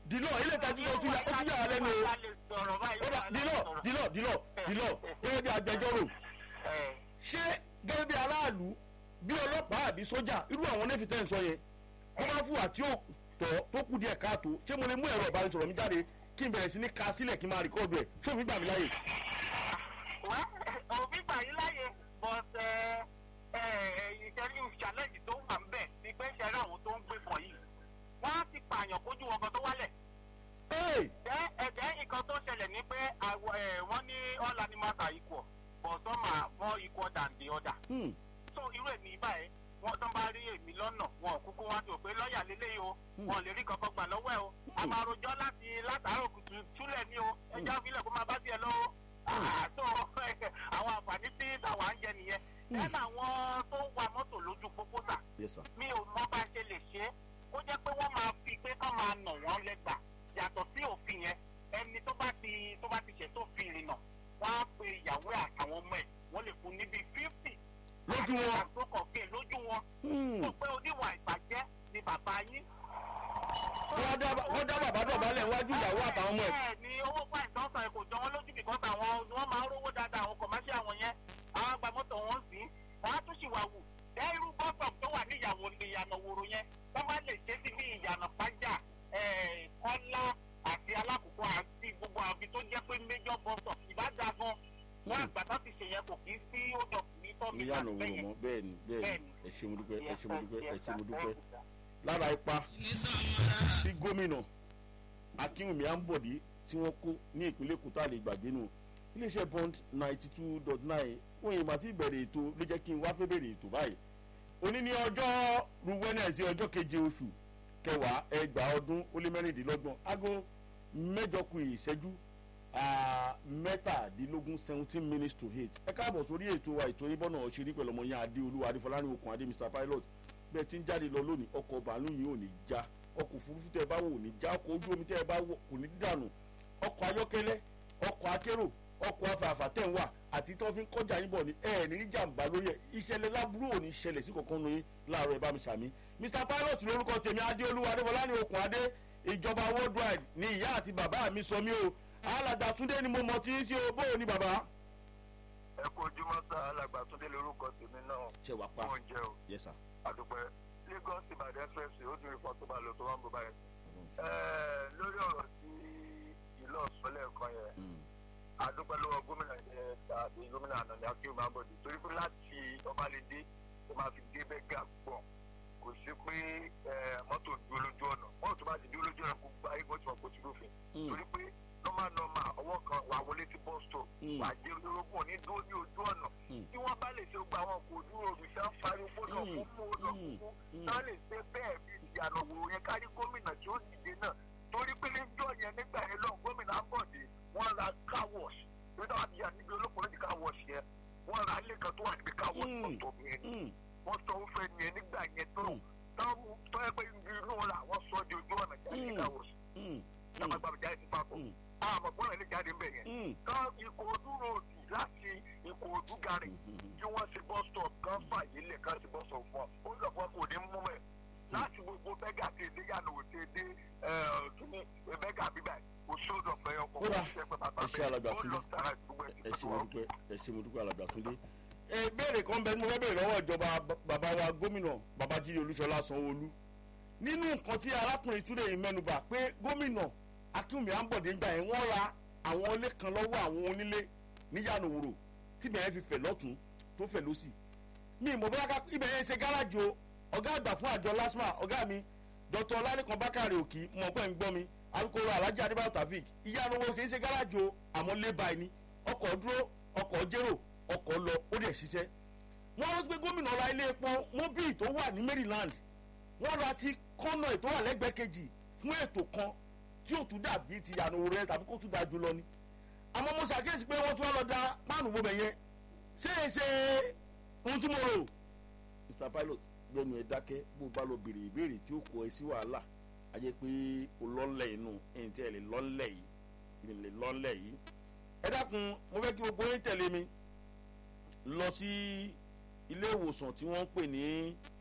dìlọ ilé ìtajú ó tún yà ó tún yà á lẹ́nu o ó dà dìlọ dìlọ dìlọ dìlọ gẹ́gẹ́ bí agbẹjọ́rò ṣé gẹ́gẹ́ bí aráàlú bí ọlọ́pàá àbí sójà irú àwọn nẹ́fì tẹ́ ń sọ yẹn wọ́n bá fún wa tí ó tọ́ tó kù díẹ̀ káàtó ṣé mo lè mú ẹ̀rọ ìbánisọ̀rọ̀ mi jáde kí n bẹ̀rẹ̀ sí ní ka sílẹ̀ kí n máa rìkọ́ọ̀dù ẹ̀ ṣé òfin gbà mí láyè. òfin gbà yín láyè but ìṣẹ́lú challenge tó wà ń bẹ̀ ni pé ṣẹ́rí àwọn tó ń gbé pọ̀ yìí wọ́n á ti pààyàn kójú wọn kan tó wálẹ̀. Ẹ ẹ̀jẹ̀ nǹkan tó ṣẹlẹ̀ ni pé wọ́n ní all animals are equal but some are more equal than the other. So irú èmi báyìí wọ́n tán bá rí èmi lọ́nà wọn ò kúkú wá sí òpé lọ́ọ̀yà lélẹ́yìí o wọn ò lè rí kankan gbà lọ́wọ́ ẹ̀ o a máa rojọ́ láti látàárọ̀ kùtù túlẹ̀ ní o ẹjọ́ ìbílẹ̀ kó máa bá tiẹ̀ lọ́wọ́ àtò àwọn àǹfààní tí tàwa ń jẹ nìyẹn lẹ́nu àwọn tó ń wa mọ́tò lójú pópó sà mi ò mọ bá ṣe lè ṣe é kó jẹ́ pé wọ́n máa fi pé kán máa nà wọ́n lẹ́gbàá yàtọ̀ sí òfin yẹn ẹni tó bá ti tó bá ti ṣẹ̀ tó fi ìrìnà wọ́n á pe ìyàwó àtàwọn ọmọ ẹ̀ wọ́n lè fún níbi fífì lójú wọn àgbókọ̀ọ́kẹ́ lójú wọn tó pé oníwà ìbàjẹ́ ni bàbá yín. wọ́n dá bàbá dọ̀bálẹ̀ wájú ìyàwó àtàwọn ọmọ ẹ̀. bẹ́ẹ̀ ni owó fáìn tó ń sọ kò jọ wọn lójú bìkan táwọn wọ́n máa ń rówó dáadáa àwọn kọ̀máṣí àwọn yẹn àwọn àgbà mọ́tò wọn sí wọ́n á tún ṣì wà wù dẹ́ irú bọ́sọ̀ tó wà ní ìyàwó ìyànà wòrò yẹn wọ́n máa lè ṣe sí bí ìyànà pàjá kọ́lá àti alákòókò àti gbogbo àbí tó jẹ́ pé méjọ́ bọ́sọ̀ ìbájá gan wọn àgbà tó ti ṣe yẹn kò kí sí ó dọ̀ ní tọ́mí ìyànà wòrò mọ́ bẹ́ẹ̀ ni bẹ́ẹ̀ ni ẹ ṣe mo dúpẹ́ ẹ ṣe mo dúpẹ́ ẹ ṣe mo dúpẹ́ lára ipa tí gómìnà akínwùmí àǹbọ̀dé tí wọ́n kó ní ìpínlẹ̀ èkó tá a lè gbàgbé nù iléeṣẹ́ bond ninety two dot nine wọ́n yìí màtí ìbẹ̀rẹ̀ ètò ló jẹ́ kí n wá fẹ́ bẹ̀rẹ̀ ètò báyìí òní ní ọjọ́ ruwẹ́nẹ̀sì ọjọ́ keje oṣù kẹwàá ẹgbàá ọdún ó lé mẹ́rìndínlọ́gbọ̀n aago mẹ́jọ kù ìṣẹ́jú mẹ́tàdínlógún seventeen minutes to eight ẹ káàbọ̀ sórí ètò wa ètò yín bọ́nà ọ̀ṣẹ́rí pẹ̀lú ọmọ yẹn adé olúwa adéfọlárin okùn adé mr pilot bẹ́ẹ̀ tí ń jáde lọ lónìí ọkọ̀ bàálù yìí ò ní já ọkọ̀ òfurufú tẹ́ ẹ bá wò ò ní já ọkọ̀ ojú omi tẹ́ ẹ bá wò kò ní dànù ọkọ̀ ayọ́kẹ́lẹ́ ọkọ̀ akérò ọkọ̀ afààfà tẹ̀ ń wà àti tí wọ́n fi ń kọjá yín bọ̀ ní ẹ̀ ní jàǹbá lórí ẹ̀ ìṣẹ̀lẹ̀ láburú ò ní ṣẹlẹ̀ sí kankan nu yín láàárọ̀ ẹ̀ bá mi sàmí mr pilot lórúkọ tèmi adéolúwa adéwọlá ní okùn adé ìjọba worldwide ní ìyá àti bàbá mi sọ mí o alàgbà túndé ni mo mọ tí ń ṣe o bóò ní bàbá. ẹ kú ojúmọ́ sá alàgbà túndé lórúkọ tèmi náà ṣe wà pa fún oúnjẹ o yes sir. àdùpẹ́ lagos ìbàdàn express ó tún ipò tó bá lò tó wá ń bọ̀ báyìí. lórí ọ̀rọ̀ tí ìlú ọ̀sán lẹ́ẹ̀kan yẹn àdúpẹ́ lọ́wọ́ gómìnà yẹn tàbí gómìnà ànàní akéwì máa ń bọ̀dé torí pé láti ọbalẹ̀dé tó máa fi dé bẹ́gà pọ̀ kò sí pé mọ́tò dúró lójú ọ̀nà mọ́tò tó bá ti dúró lójú ọ̀nà gbogbo ayé kan ti mọ̀ kó ti lófin torí pé normal normal ọwọ́ kan wà wọlé sí bus stop wà jẹ́ olórogún òní dúró ní ojú ọ̀nà tí wọ́n bá lè ṣe gbogbo àwọn kò dúró òrìṣà fariwo gbọ́dọ̀ fún mú ọ̀nà kúkú náà lè ṣe bẹ́ẹ̀ bí ìyànà wò yẹn kárí gómìnà tí ó dìde náà torí pé níjọ́ yẹn nígbà yẹn lọ gómìnà ń bọ̀ dé wọ́n ra car wash torí táwọn àti yà níbi olókùnrin ní car wash yẹn wọ́n ra ilé kan tó wà níbi car wash tọ̀tọ̀ yẹn ni wọ́n sọ ń fẹ́ yẹn nígbà yẹn tó tọ́ ẹ pé inú la wọ́n sọ di ojú ọ̀nà jáde car wash lápapọ̀ jáde sí papọ̀ àmọ̀ gbọ́dọ̀ lè jáde ńbẹ̀ yẹn ká ìkòòdú ròdì láti ìkòòdú gari tí wọ́n ṣe bus stop kan fàyè lẹ̀ ká ṣe bus stop fún ọ ó lọ fún ọ kò ní mú mẹ́ láti gbogbo bẹ́gà tí èdè yànnà òtí èdè kíní bẹ́gà bíbá kò sódò fẹ́ ọkọ̀ kódà kò ṣe pé bàbá ẹ ṣe alàgbà ó túndé lọ sára gbogbo ẹ̀ ẹ ṣe mo dúpẹ́ ẹ ṣe mo dúpẹ́ alàgbà túndé. ẹ béèrè kan bẹ mo fẹ́ béèrè lọ́wọ́ ìjọba bàbá wa gómìnà babájídé olúṣọlá sanwóolu nínú nǹkan tí arákùnrin túnde yìí mẹ́nuba pé gómìnà akínwùmí àǹbọ̀dé ń gbà yẹn wọ́n ra àwọn ilé kan lọ́wọ́ àwọn onílé níyànà òwúrò tí bẹ̀rẹ̀ fi fẹ̀ lọ́tún tó fẹ̀ lọ́sì mi ìmọ̀ bóyá ká ibẹ̀ yẹn ṣe gáràjì o ọ̀gá àgbà fún àjọ lasma ọ̀gá mi dr ọlálẹ́kan bákàrẹ̀ òkì mọ̀ pẹ́ ń gbọ́ mi alukoro alhaji adébáyọ̀ tafik ìyànà òwúrò kì í ṣe gáràjì o àmọ́ lébà ẹni ọkọ̀ dúró ọkọ̀ jérò ọkọ̀ lọ ó dẹ̀ ṣiṣẹ́ wọ́n rántí pé gómìnà ra ilé epo mobil tó wà ní maryland wọ́n ra ti kọ́nà ètò wà lẹ́gbẹ̀ẹ́ kejì fún ètò kan tí ó tún dàbí ti yànnà òwúrọ̀ yẹn tàbí kó tún dáa jù lọ ni àmọ́ mo ṣàkíyèsí pé wọ́n tún wá lọ da páànù gbogbo yẹn ṣé é ṣe ohun tí mo rò. mr pilot gbẹnu ẹ dákẹ́ bó bá lọ béèrè ìbéèrè tí ó kọ ẹ sí wàhálà a jẹ́ pé o lọ́nlẹ̀ inú ẹ̀yìn tí ẹ lè lọ́nlẹ̀ yìí ẹ lè lọ́nlẹ̀ yìí. ẹ dákun mo fẹ́ kí gbogbo yín tẹ̀lé mi lọ sí ilé ìwòsàn tí wọ́n ń pè ní